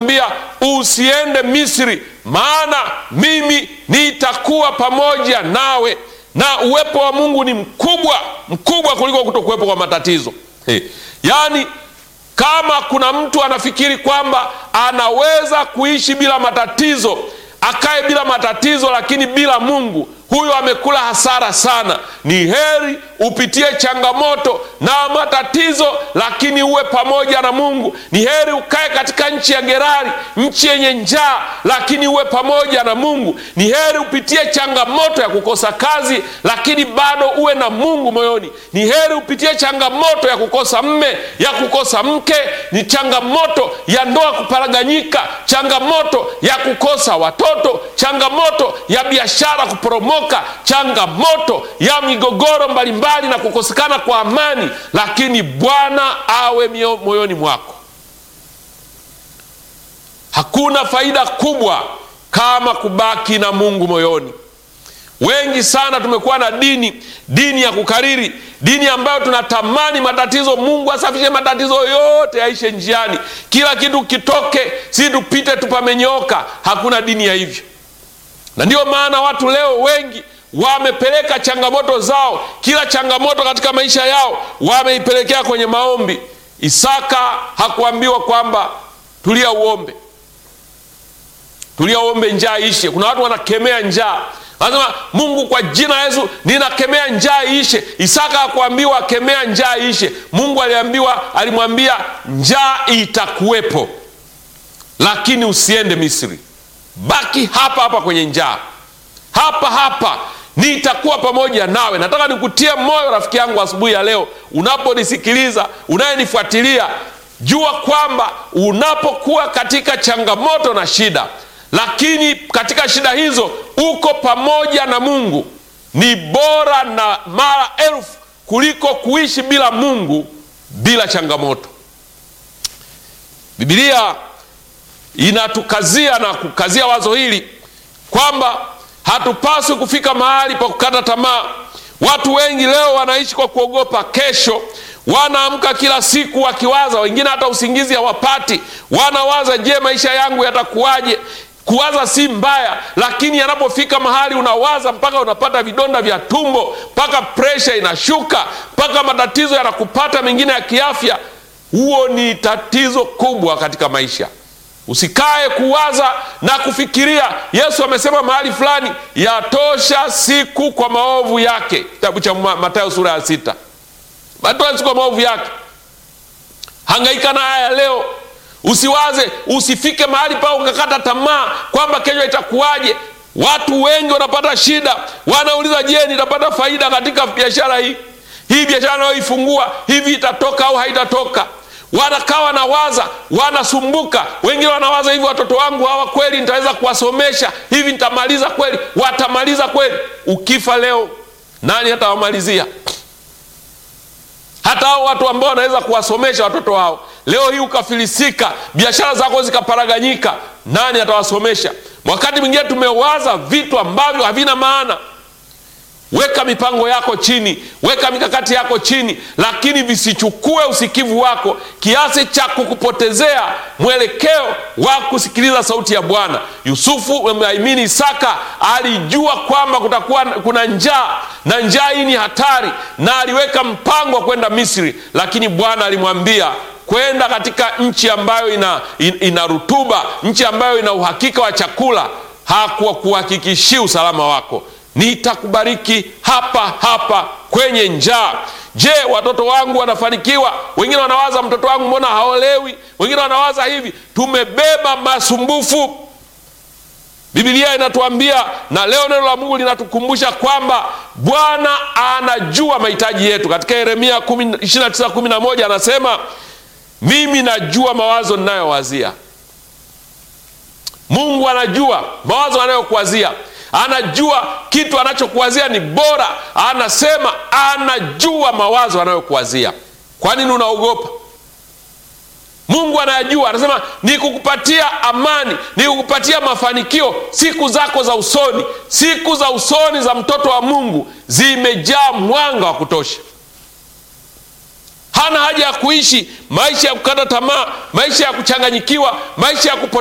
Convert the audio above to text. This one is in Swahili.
anamwambia usiende Misri, maana mimi nitakuwa pamoja nawe. Na uwepo wa Mungu ni mkubwa mkubwa kuliko kutokuwepo kwa matatizo. Hey. Yaani, kama kuna mtu anafikiri kwamba anaweza kuishi bila matatizo, akae bila matatizo, lakini bila Mungu, huyo amekula hasara sana. Ni heri upitie changamoto na matatizo, lakini uwe pamoja na Mungu. Ni heri ukae katika nchi ya Gerari, nchi yenye njaa, lakini uwe pamoja na Mungu. Ni heri upitie changamoto ya kukosa kazi, lakini bado uwe na Mungu moyoni. Ni heri upitie changamoto ya kukosa mme, ya kukosa mke, ni changamoto ya ndoa kuparaganyika, changamoto ya kukosa watoto, changamoto ya biashara kuporomoka, changamoto ya migogoro mbalimbali na kukosekana kwa amani, lakini Bwana awe moyoni mwako. Hakuna faida kubwa kama kubaki na Mungu moyoni. Wengi sana tumekuwa na dini, dini ya kukariri, dini ambayo tunatamani matatizo, Mungu asafishe matatizo yote yaishe njiani, kila kitu kitoke, si tupite tupamenyooka. Hakuna dini ya hivyo, na ndiyo maana watu leo wengi wamepeleka changamoto zao, kila changamoto katika maisha yao wameipelekea kwenye maombi. Isaka hakuambiwa kwamba tulia uombe, tulia uombe njaa ishe. Kuna watu wanakemea njaa, wanasema Mungu, kwa jina la Yesu ninakemea njaa ishe. Isaka hakuambiwa akemea njaa ishe. Mungu aliambiwa, alimwambia njaa itakuwepo, lakini usiende Misri, baki hapa hapa kwenye njaa hapa hapa nitakuwa pamoja nawe. Nataka nikutie moyo rafiki yangu asubuhi ya leo, unaponisikiliza, unayenifuatilia, jua kwamba unapokuwa katika changamoto na shida, lakini katika shida hizo uko pamoja na Mungu, ni bora na mara elfu kuliko kuishi bila Mungu, bila changamoto. Biblia inatukazia na kukazia wazo hili kwamba hatupaswi kufika mahali pa kukata tamaa. Watu wengi leo wanaishi kwa kuogopa kesho, wanaamka kila siku wakiwaza, wengine hata usingizi hawapati, wanawaza, je, maisha yangu yatakuwaje? Kuwaza si mbaya, lakini yanapofika mahali unawaza mpaka unapata vidonda vya tumbo, mpaka presha inashuka, mpaka matatizo yanakupata mengine ya kiafya, huo ni tatizo kubwa katika maisha. Usikae kuwaza na kufikiria. Yesu amesema mahali fulani, yatosha siku kwa maovu yake, kitabu cha Mathayo sura ya sita. Yatosha siku kwa maovu yake. Hangaika na haya leo, usiwaze, usifike mahali pa ukakata tamaa kwamba kesho itakuwaje. Watu wengi wanapata shida, wanauliza, je, nitapata faida katika biashara hii? Hii biashara nayoifungua hivi itatoka au haitatoka? Wanakaa wanawaza, wanasumbuka. Wengine wanawaza hivi, watoto wangu hawa kweli nitaweza kuwasomesha hivi? Nitamaliza kweli? Watamaliza kweli? Ukifa leo, nani hatawamalizia? Hata hao watu ambao wanaweza kuwasomesha watoto wao, leo hii ukafilisika, biashara zako zikaparaganyika, nani atawasomesha? Wakati mwingine tumewaza vitu ambavyo havina maana. Weka mipango yako chini, weka mikakati yako chini, lakini visichukue usikivu wako kiasi cha kukupotezea mwelekeo wa kusikiliza sauti ya Bwana. Yusufu amini, Isaka alijua kwamba kutakuwa kuna njaa na njaa hii ni hatari, na aliweka mpango wa kwenda Misri, lakini Bwana alimwambia kwenda katika nchi ambayo ina, ina rutuba, nchi ambayo ina uhakika wa chakula. Hakuwa kuhakikishia usalama wako nitakubariki hapa hapa kwenye njaa. Je, watoto wangu wanafanikiwa? Wengine wanawaza mtoto wangu mbona haolewi? Wengine wanawaza hivi. Tumebeba masumbufu. Biblia inatuambia na leo neno la Mungu linatukumbusha kwamba Bwana anajua mahitaji yetu. Katika Yeremia 29:11 anasema, mimi najua mawazo ninayowazia. Mungu anajua mawazo anayokuwazia anajua kitu anachokuwazia ni bora. Anasema anajua mawazo anayokuwazia. Kwa nini unaogopa? Mungu anayajua, anasema ni kukupatia amani, ni kukupatia mafanikio siku zako za usoni. Siku za usoni za mtoto wa Mungu zimejaa mwanga wa kutosha. Hana haja ya kuishi maisha ya kukata tamaa, maisha ya kuchanganyikiwa, maisha ya